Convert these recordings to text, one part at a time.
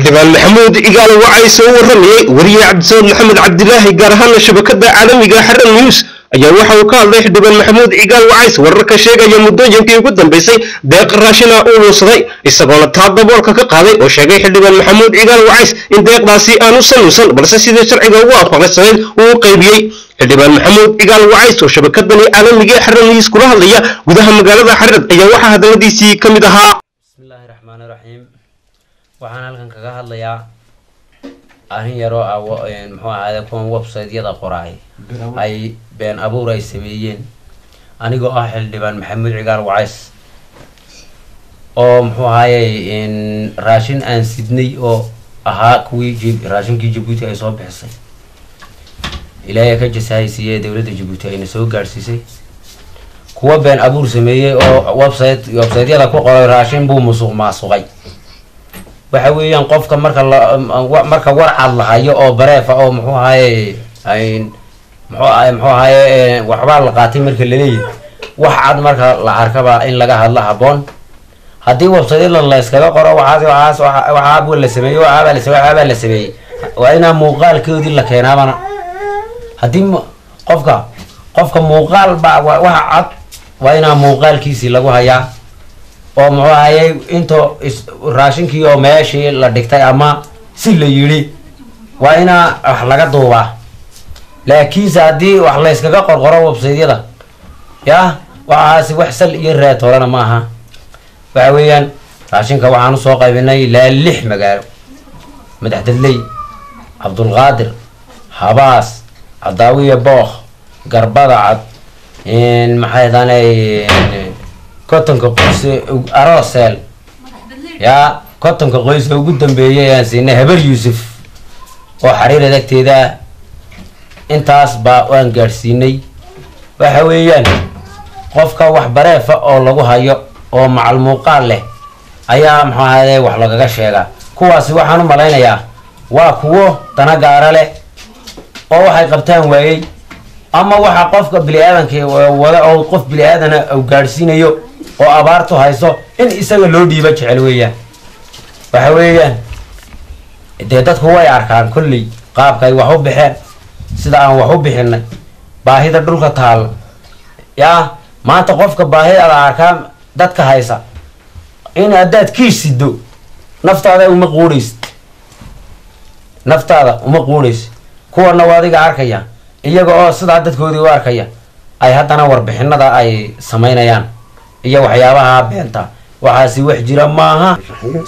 xildhibaan maxamuud cigaal wacays oo u waramayay wariye cabdisamed maxamed cabdilaahi gaar ahaana shabakada caalamiga xaran news ayaa waxa uu ka hadlay xildhibaan maxamuud cigaal wacays wararka sheegaya muddooyinkii ugu dambeysay deeq raashina uu luunsaday isagoona taa daboolka ka qaaday oo sheegay xildhibaan maxamuud cigaal wacays in deeqdaasi aanu sanuusan balse sidii sharciga ugu afaqaysanayd uu u qaybiyey xildhibaan maxamuud cigaal wacays oo shabakadani caalamiga xaran news kula hadlaya gudaha magaalada xarad ayaa waxaa hadaladiisii ka mid ahaa bismillaahi raxmaani raxiim waxaan halkan kaga hadlayaa arrin yaroo ah muxuu ahaade kuwan website-yada qoraay ay been abuur ay sameeyeen anigoo ah xildhibaan maxamuud cigaal wacays oo muxuu ahaayey raashin aan sidnay oo ahaa kuwii raashinkii jabuuti ay soo bixisay ilaahay ka jasahaysiiye dowladda jabuuti ayna soo gaadhsiisay kuwa been abuur sameeyey oo website website-yada ku qoray raashin buu musuq maasuqay waxa weeyaan qofka marka la marka warcad la hayo oo bareefa oo muxuu ahaye muxuu ahay muxuu ahaye waxbaa la qaatay marka laleeyahy wax cad marka la arkaba in laga hadlo haboon haddii website-yada la iskaga qoro waxaas waxaas waxaaba la sameeyey waxaabaa la sameeyey waxaabaa la sameeyey waa inaa muuqaalkoodii la keenaabana haddii qofka qofka muuqaal baa waxa cad waa inaa muuqaalkiisii lagu hayaa oo muxuu ahayey into raashinkii oo meeshii la dhigtay ama si la yidhi waa inaa wax laga duubaa laakiinse haddii wax la yskaga qorqoro websaydyada yah waxaasi wax sal iyo raad horena ma aha waxa weeyaan raashinka waxaan usoo qaybinay ilaa lix magaalo madaxdadley cabdulqaadir habaas cadaawiya bookh garbada cad maxay daanay kotonka qoyse arooseel yaa kotonka qoyska ugu dambeeyay ayaan siinay habar yuusuf oo xariir adagteeda intaas baa waan gaadhsiinay waxa weeyaan qofka wax bareefa oo lagu hayo oo macal muuqaal leh ayaa muxuu ahade wax lagaga sheegaa kuwaasi waxaan u malaynayaa waa kuwo dana gaara leh oo waxay qabtaan waayey ama waxa qofka bini-aadanka wada oo qof bini-aadana u gaadhsiinayo oo abaartu hayso in isaga loo dhiiba jecel weeyaan waxa weeyaan dee dadku way arkaan kolley qaabka ay wax u bixeen sida aan wax u bixinay baahida dhulka taalla yaa maanta qofka baahidaada arkaa dadka haysa in haddaad kiis sido naftaada uma quudhaysid naftaada uma quudhaysid kuwana waa adiga arkaya iyaga oo sidaa dadkoodii u arkaya ay haddana warbixinada ay samaynayaan iyo waxyaabaha beenta waxaasi wax jira maaha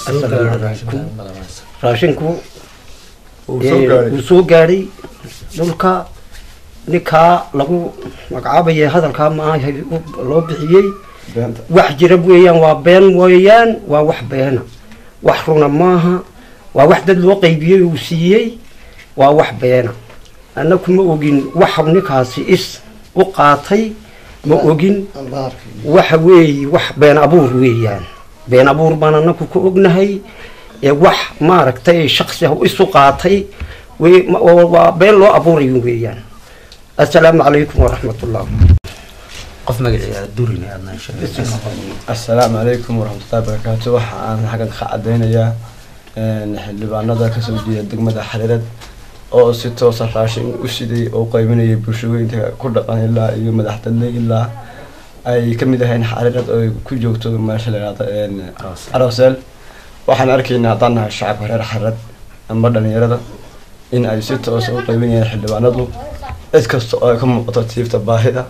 raashinku wuu soo gaadhay dhulka ninkaa lagu magacaabaya hadalkaa maaha loo bixiyey wax jira weeyaan waa been weeyaan waa wax beena wax runa maaha waa wax dad loo qaybiyey uu siiyey waa wax beena annaku ma ogin waxa ninkaasi is u qaatay ma ogin waxa weeye wax been abuur weeyaan been abuur baan anaku ka ognahay ee wax maaragtay shaksi ah isu qaatay waa been loo abuurayo weeyaan assalaamu calaykum waraxmatullah qof magaciisa durin assalaamu calaykum waraxmatullahi barakaatu waxa aan xaggan ka cadeynayaa xildhibaanada kasoo jeeda degmada xariirad oo si toosa raashin u siday oo qeybinayay bulshooyinka ku dhaqan ilaa iyo madaxdadle ilaa ay kamid ahayn xariirad oo ku joogto meesha lahaado arooseel waxaan arkaynaa haddaan nahay shacabka reer xariirad amba dhalinyarada in ay si toosa u qeybinayaan xildhibaanadu cid kasta oo ay ka muuqato tiifta baahida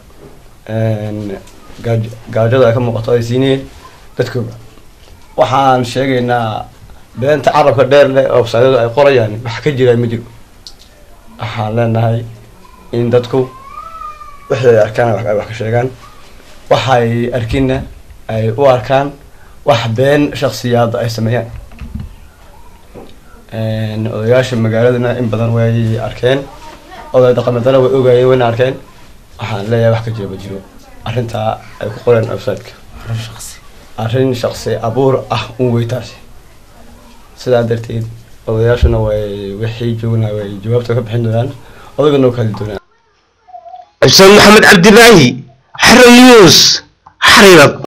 gaajada ay ka muuqato ay siinayeen dadkooda waxaan sheegaynaa beenta carabka dheer leh oo websaydyadu ay qorayaan wax ka jiraa ma jiro waxaan leenahay in dadku wixii ay arkaan ay wax ka sheegaan waxay arkinna ay u arkaan wax been shaksiyaada ay sameeyaan odayaasha magaaladana in badan way arkeen oday dhaqameedana way ogaayeen wayna arkeen waxaan leeyahay wax ka jiro ma jiro arrintaa ay ku qoreen websiteka arrin shaksi abuur ah un weytaasi sidaa darteed odayaashuna way wixii joogna way jawaabta ka bixin doonaan odagana u kali doonaan xuseen maxamed cabdilaahi xaran news xariirad